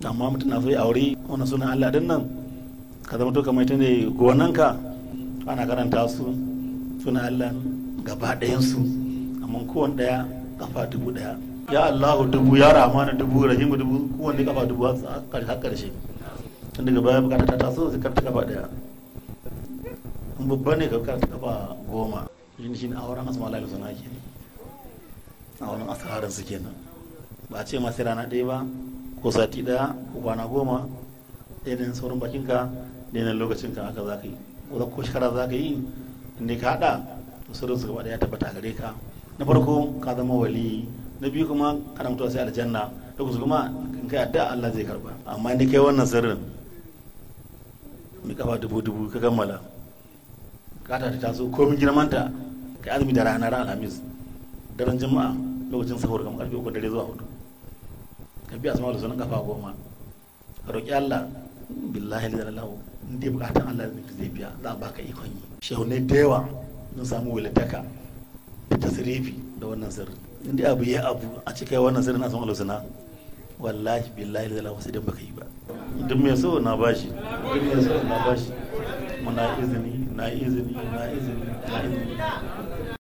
amma mutum na so ya aure wannan sunan Allah din nan ka zama to kamar ita ne gonanka ana karanta su sunan Allah gaba ɗayan su amma kowanne ɗaya kafa dubu ɗaya ya Allahu dubu ya Rahmanu dubu Rahimu dubu kowanne kafa dubu har ƙarshe tun daga baya bukata ta taso sai karta kafa ɗaya in babba ne ka karta kafa goma shi shi ne auren asma Allah suna ke a wani asarar su kenan ba a ce ma sai rana ɗaya ba ko sati ɗaya ko kwana goma ɗaya da sauran bakinka ɗaya da lokacinka haka za ka yi ko ko shekara za ka yi inda ka haɗa to sirrin su gaba ɗaya tabbata gare ka na farko ka zama wali na biyu kuma kana mutuwa sai aljanna da kuma in kai addu'a Allah zai karba amma ni kai wannan sirrin mai kafa dubu dubu ka kammala kata ta taso komin girmanta ka azumi da ranar alhamis daren juma'a lokacin sahur kamar karfe uku dare zuwa hudu ka biya asma da sunan kafa goma ka roƙi Allah billahi da lallahu in dai bukatan Allah zai biya za a baka ikon yi shehu ne da yawa sun samu walitaka da tasirifi da wannan sirri in dai abu ya abu a cika wannan sirri na asma da wallahi billahi da lallahu sai dan baka yi ba duk mai so na bashi duk mai so na bashi muna izini na izini na izini na izini